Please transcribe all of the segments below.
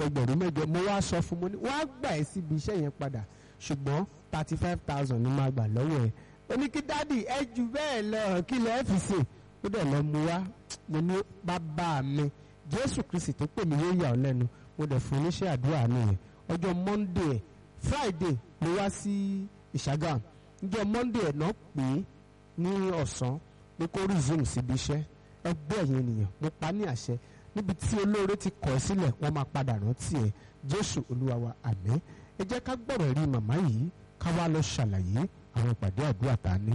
ẹgbẹ̀rún mẹ́jọ mo wá sọ fún mo ní wọ́n á gbà ẹ́ síbi iṣẹ́ yẹn padà ṣùgbọ́n thirty five thousand ni máa gbà lọ́wọ́ ẹ̀ ó ní kí dádì ẹ jù bẹ́ẹ̀ lọ kí lẹ́ fi ṣe ó dẹ̀ lọ mu wá mo ní bàbá mi jésù kristi tó pè mí yóò yà ọ́ lẹ́nu mo dẹ̀ fún oníṣẹ́ àdúrà nìyẹn ọjọ́ monday ẹ̀ friday ló wá sí ìṣàgàm ọjọ́ monday ẹ̀ náà pè é ní ọ̀sán pé kó resume síbi iṣẹ́ ẹgbẹ́ ẹ̀yìn ènìyàn mo pa ní àṣẹ níbi tí olóore ti kọ̀ ẹ́ sílẹ̀ wọ́n máa padà rántí ẹ̀ jésù olúwa wa àmín ẹ jẹ́ ká gbọ́rọ̀ rí màmá yìí ká wá lọ ṣàlàyé àwọn ìpàdé àdúrà tá a ní.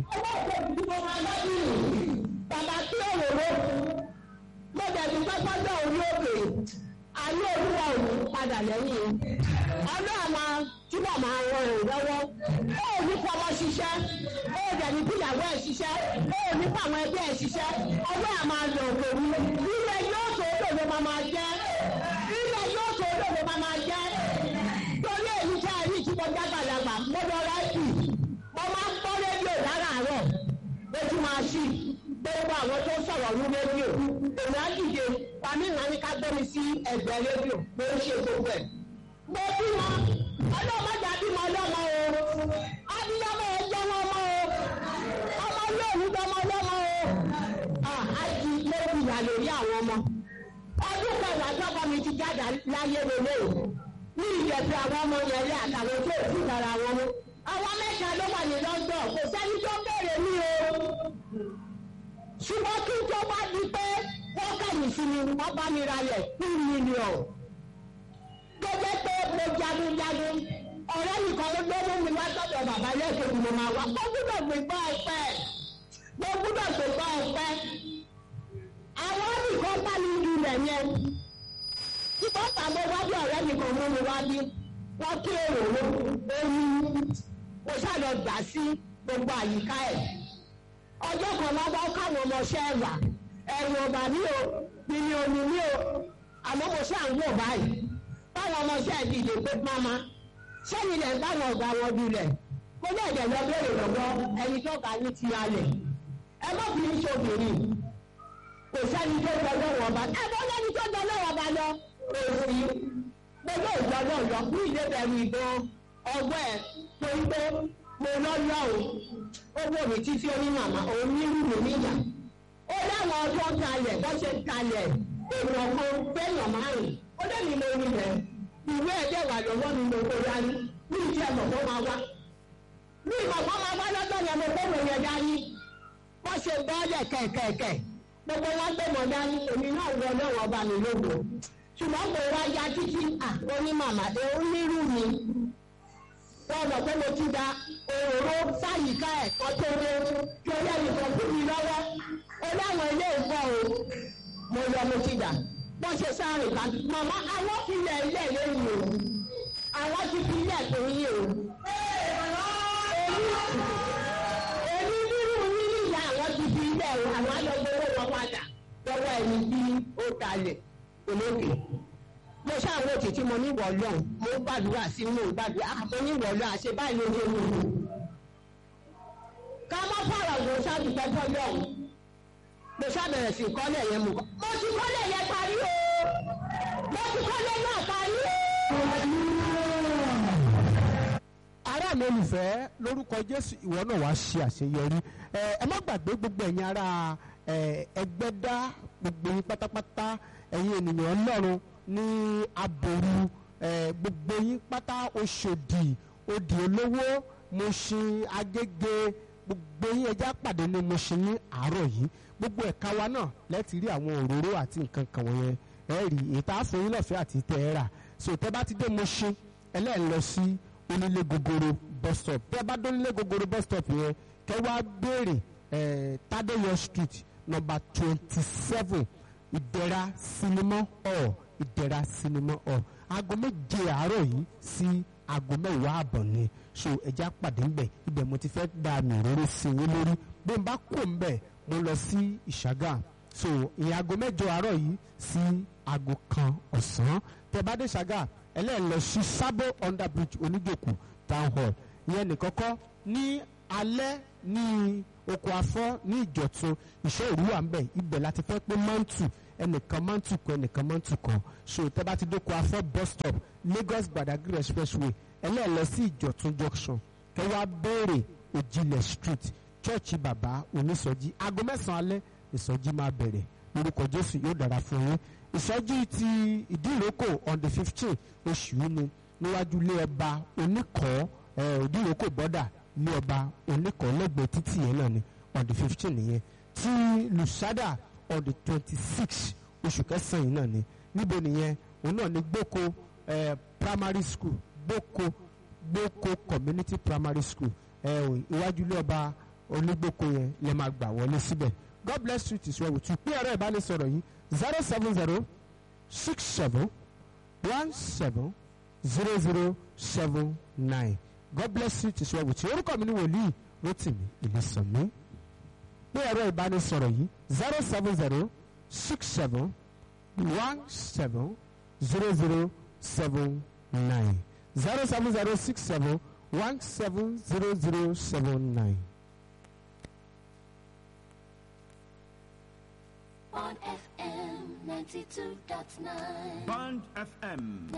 bàbá tí òróró mo dẹ̀bi pẹ́pẹ́jọ́ orí òkè ayé olúwa ò ní padà lẹ́yìn ọlọ́run máa túbọ̀ máa ràn ẹ́ lọ́wọ́ ó ò ní fọmọ ṣiṣẹ́ ó ò dẹ̀ ní fìyàwó ẹ̀ ṣiṣẹ́ ó ò ní fàwọn ẹgbẹ́ ẹ̀ ṣiṣẹ́ ọwọ́ ẹ̀ máa lọ òkèwú ilẹ̀ yóò tó òdòdó máa máa jẹ́ ilẹ̀ yóò tó òdòdó máa máa jẹ́ torí èyí tí a rí tí mo jágbàlagbà mo lọ rẹ́ẹ̀kì mo máa ń gbọ́ rédíò láràárọ̀ lójú máa ṣí gbogbo àwọn tó sọ̀rọ̀ ní rédíò èmi á dìde pàmí ìlànà ní ká gbé mi sí ẹgbẹ́ rédíò mo ń ṣe gbogbo ẹ̀. mo bí wọn ọlọ́mọdé àbímọ ọlọ́mọ o abiyamọ ẹjọ́ wọn mọ o ọmọ yóò dọmọ ọlọ́mọ o àjí ló fi wà lórí àwọn ọmọ. ọdún kẹwàá tọ́kọ mi ti jáde láyé lélẹ̀ o ní ìjẹ̀sẹ̀ àwọn ọmọ yẹn lé àtàwọn tó ti dára wọn mú. àwọn mẹ́ta ló wà ní London kò sẹ́ni tó béèrè mí o ṣùgbọ́n kí n tó bá di pé wọ́n kẹ̀yìn sí mi wọ́n bá mi ralẹ̀ two million. tó jẹ́ pé mo jagun jagun ọ̀rẹ́ nìkan ló gbé mú mi wá sọ́dọ̀ bàbá lẹ́ẹ̀kejì mo máa wá mo gbúdọ̀ gbé gbọ́ ọpẹ́ mo gbúdọ̀ gbé gbọ́ ọpẹ́. àwọn nìkan bá mi lu rẹ̀ yẹn. ṣùgbọ́n tàbí wájú ọ̀rẹ́ nìkan mú mi wá bí wọ́n kí èrò omi mo ṣàlọ gbà sí gbogbo àyíká ẹ̀ ọjọ́ kan lọ́wọ́ káwọn ọmọọṣẹ́ wà ẹ̀rù ọ̀bà mi ò bìnní omi mi ò àmọ́ mo ṣáà ń wò báyìí báwọn ọmọọṣẹ́ dìde pé máma sẹ́yìn lẹ̀ ń báwọn ọ̀gá wọn dulẹ̀ mo ní ẹ̀jẹ̀ lọ bẹ̀rẹ̀ lọ́wọ́ ẹni tó ga ní ti alẹ̀ ẹ má fi ń ṣobìnrin kò sẹ́ni tó jọ lọ́wọ́ ọba ẹ bọ́ lẹ́ni tó jọ lọ́wọ́ ọba lọ òsì gbogbo ìjọ náà lọ ní ìdè bẹ̀rù ìbọn ọgbẹ́ ẹ̀ tó ń gbé mo lọ́lọ́ o owó mi títí ó ní màmá òun nírú mi níyà ó láwọn ọjọ́ kalẹ̀ bó ṣe kalẹ̀ èèyàn kan gbẹ̀yàn márùn ó lé mi mo rí rẹ̀ ìwé ẹ̀jẹ̀ wà lọ́wọ́ mi mo kó dání ní ìdí ẹ̀mọ̀ kó máa wá ní ìmọ̀ kó máa wá lọ́jọ́ yẹn mo gbọ́dọ̀ yẹn dání wọ́n ṣe bọ́ọ̀lẹ̀ kẹ̀kẹ̀kẹ̀ gbogbo wọn gbé mọ̀ dání èmi náà wọ lọ́wọ́ ọba mi lógo ṣùgbọ́n kò wá ya títí à ó ní màmá ẹ̀ ó nírú mi wọ́n mọ̀ pé mo ti da òróró sáyìíká ẹ̀ kan tó dé torí ẹnìkan fún mi lọ́wọ́ ó láwọn ilé ìfọ́ o mo lọ mo ti dà wọ́n ṣe sáré kan màmá àwọn fi ilẹ̀ ilé lẹ́yìn o àwọn ti fi ilẹ̀ tó yín o. èmi nínú nínú ìyá àwọn ti fi ilẹ̀ o àwọn alọ́gbọ́wọ́ wọn padà lọ́wọ́ ẹni tí ó kalẹ̀ olókè mo ṣàwọn òtítí mo ní ìwọ lọ́hùn mo ń gbàdúrà sí mo ń gbàdúrà mo ní ìwọ lọ́hùn àṣẹ báyìí ló ń mú un. ká má fọ̀rọ̀ wò ṣáàbì pẹ́pẹ́ lọ́hùn mo ṣàbẹ̀rẹ̀ sí kọ́lẹ̀ yẹn mú. mo ti kọ́lẹ̀ yẹn parí o mo ti kọ́lẹ̀ náà parí o. ará mi olùfẹ́ lórúkọ jésù ìwọ náà wàá ṣe àṣeyọrí ẹ ẹ má gbàgbé gbogbo ẹ̀yin ará ẹ ẹgbẹ́dá gbogbo yín pátápátá ẹ̀yin ènìyàn ọlọ́run ní aboru ẹ gbogbo yín pátá oṣòdì òdì olówó Mùṣín Agége gbogbo yín ẹjá pàdé ní Mùṣín ní àárọ̀ yìí gbogbo ẹ̀ka wa náà lẹ́tì rí àwọn òróró àti nǹkan kan wọ̀nyẹn ẹ rí ètò àfọyín lọ́fẹ̀ẹ́ àti tẹ́ ẹ rà so tẹ́ bá ti dé Mùṣín ẹlẹ́ẹ̀ lọ sí onílé gogoro bus stop tẹ́ bá dé onílé gogoro bus stop yẹn kẹ́ wá béèrè ẹ̀ Tádéyọ̀ street number twenty seven ìdẹ̀ra sinimá hall ìdẹ̀ra sinimá hall aago méje àárọ̀ yìí sí aago mẹ́wàá àbọ̀ ni so ẹja pàdé ńbẹ̀ ibẹ̀ mo ti fẹ́ gba àmì òróró sí i lórí bí n bá kó ńbẹ̀ mo lọ sí ìṣàgà so ìyẹn aago mẹ́jọ àárọ̀ yìí sí aago kan ọ̀sán tẹ́ bá dé ìṣàgà ẹlẹ́ẹ̀ lọ sí sábò under bridge oníjòkó town hall ìyẹn nìkan kọ́ ní alẹ́ ní oko afọ́ ní ìjọ̀tún ìṣọ́ òru wà ń bẹ̀ ibẹ̀ láti fẹ́ pé mọ́ǹtù ẹnìkan máa ń tukọ̀ ẹnìkan máa ń tukọ̀ so tẹ́ bá ti dóko afọ́ bus stop Lagos Badagry expressway ẹlẹ́ẹ̀lẹ́ sí Ìjọ̀tún junction kẹ́ wá béèrè Òjìlẹ̀ street chọ́ọ̀chì bàbá onísọjí aago mẹ́sàn-án alẹ́ ìsọjí máa bẹ̀rẹ̀ lórúkọ Jésù yóò dára fún yín ìsọjí ti ìdíròkò on the fifteen oṣù yìí ni níwájú ilé ọba oníkọ̀ọ́ ìdíròkò bọ́dà ilé ọba oníkọ̀ọ́ lẹ́gbẹ̀ẹ́ títì yẹn náà ni on the fifteen nìyẹn tí lusada on the twenty six oṣù kẹsàn-án yìí náà ni níbo nìyẹn òun náà ni gboko eh, primary school gboko gboko community primary school iwájú ilé ọba onígboko yẹn lè máa gbà wọlé síbẹ̀ god bless you tìṣọ́ wò tún pé ẹ̀rọ ìbánisọ̀rọ̀ yìí zero seven zero six seven one seven zero zero seven nine god bless you tìṣọ́ wò tí orúkọ mi ni wòlíì Rótìmí Ìlísànmí pé ẹ̀rọ ìbánisọ̀rọ̀ yìí zero seven zero six seven one seven zero zero seven nine zero seven zero six seven one seven zero zero seven nine. on FM 92.9. Band FM